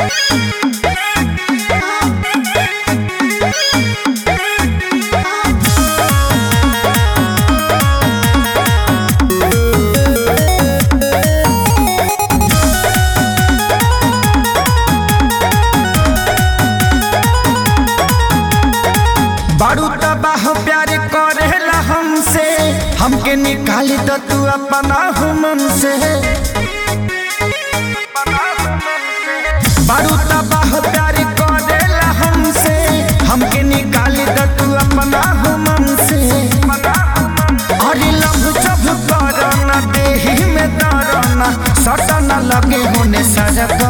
बारू तबाह प्यार करेला हमसे हमके निकाली तो तू अपना हुमन से बारू तबाह प्यार करेला हमसे हमके निकाली तो तू अपना हुमन से अरे लभ जब करना देही में दरना सटना लगे होने सजग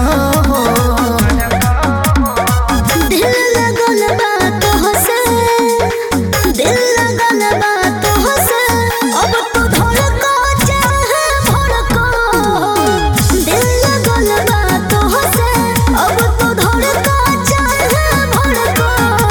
दिल लगल बा तोहसे दिल लगल बा तोहसे अब तू धड़को चाहे भड़को दिल लगल बा तोहसे अब तू धड़को चाहे भड़को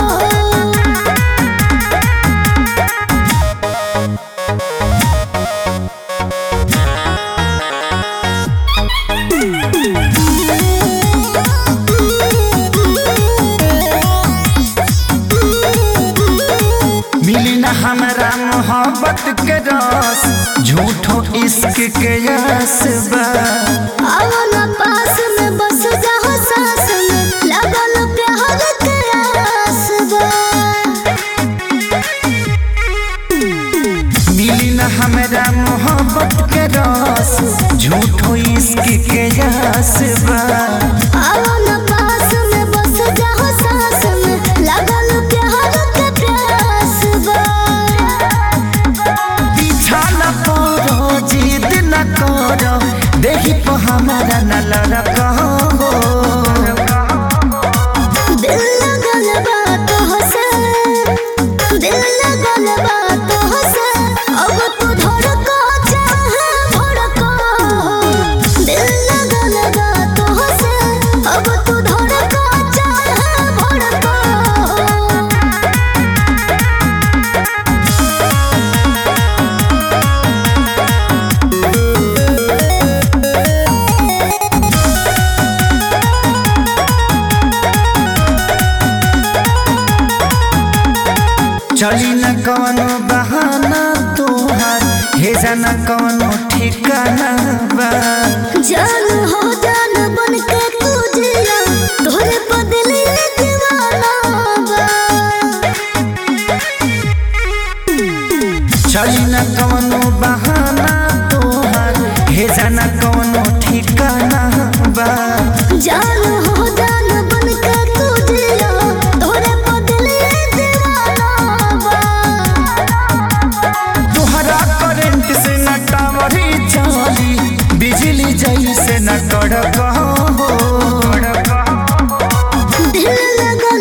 मिली न हमरा मोहब्बत के रस झूठो इश्क के यस बा आवला पास में बस जाओ सास में लगल प्यार के आस बा मिली न हमरा मोहब्बत के रस झूठो इश्क के यस बा आवला पास में बस जाओ सास में लगल प्यार के प्यास बा पीछा न पड़ो जिद न करो देही पर हमारा न लड़को दिल लगल बा तोहसे दिल लगल बा तोहसे अब तू धड़को चाहे भड़को दिल लगल बा तोहसे अब तू धड़को चाहे भड़को चली न कवनो बहाना तोहार भेजा न कवनो ठिकाना बा जान हो जान बन के तू जिया तोरे बदले दीवाना बा चली न कवनो बहाना तोहार भेजा न कवनो ठिकाना बा जान हो जान बन के तू जिया तोरे बदले दीवाना बा तोहरा करंट से न टावरी चली बिजली जैसे न कड़क दिल लगल